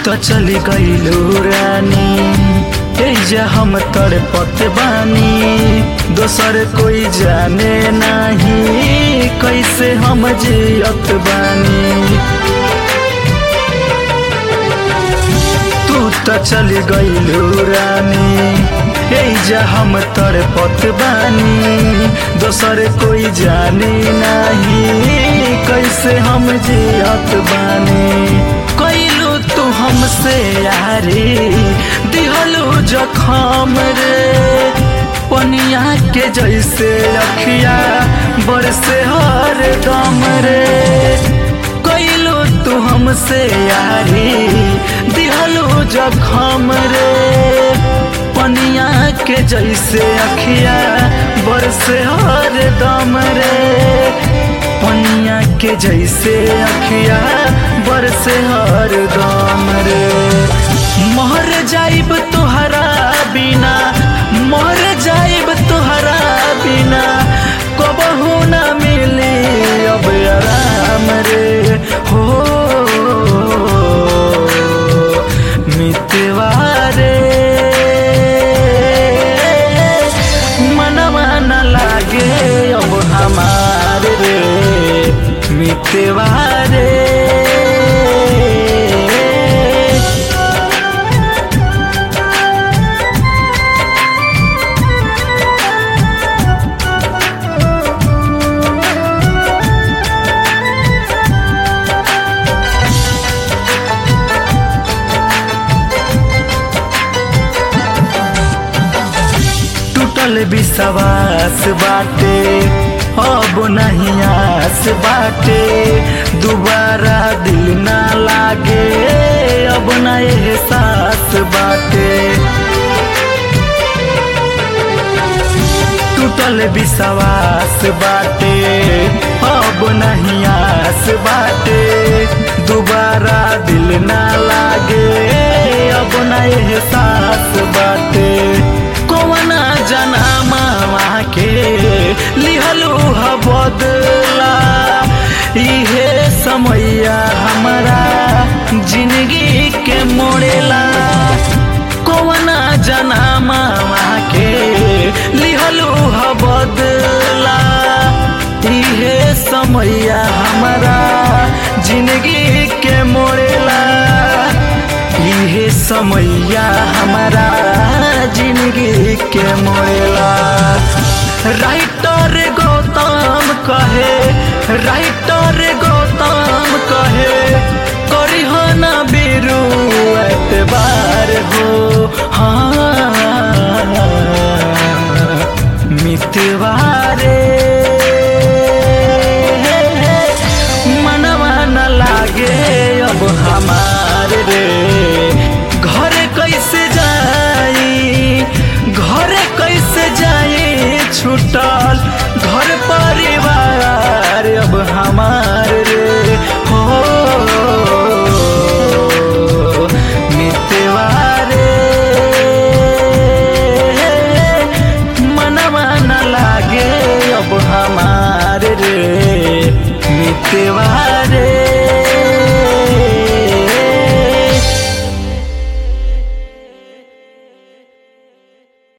त चली गईलू रानी एजा हम तड़पत बानी दोसर कोई जाने नहीं कैसे हम जियत बानी तू त चली गईलू रानी एजा हम तड़पत बानी दोसर कोई जाने नहीं कैसे हम जियत बानी कैलू तू हमसे यारी दिहलू जखम रे पनिया के जैसे अखिया बरसे हर दम रे कैलू तू हमसे यारी दिहलू जखम रे पनिया के जैसे अखिया बरसे हर दम रे पनिया के जैसे अखिया बरसे हर दम रे मर जाइब तुहरा बिना मर जाइब तुहरा बिना कबहू न मिली अब आराम रे हो मितवा रे मनवा न लागे अब हमार रे मितवा रे टूटल विश्वास बाटे अब नहीं आस बाटे दोबारा दिल ना लागे अब ना एहसास बाटे टूटल विश्वास बाटे अब नहीं आस बाटे दोबारा दिल ना लागे अब ना एहसास बाटे कौना जनामा के लिहलू ह बदला इहे समैया हमारा जिंदगी के मोड़ेला कौना जनामा के लिहलू ह बदला इहे समैया हमारा जिंदगी के मोड़ेला इहे समैया हमारा जिंदगी के मोड़ेला राइटर गौतम कहे राइटर गौतम कहे करी हो ना बेरू एतबार हो हाँ मितवा रे मनवा न लागे अब हमार रे घर कैसे जाई घर कैसे जाई छूटल घर परिवार अब हमार रे हो मितवा रे मनवा न लागे अब हमार रे मितवा रे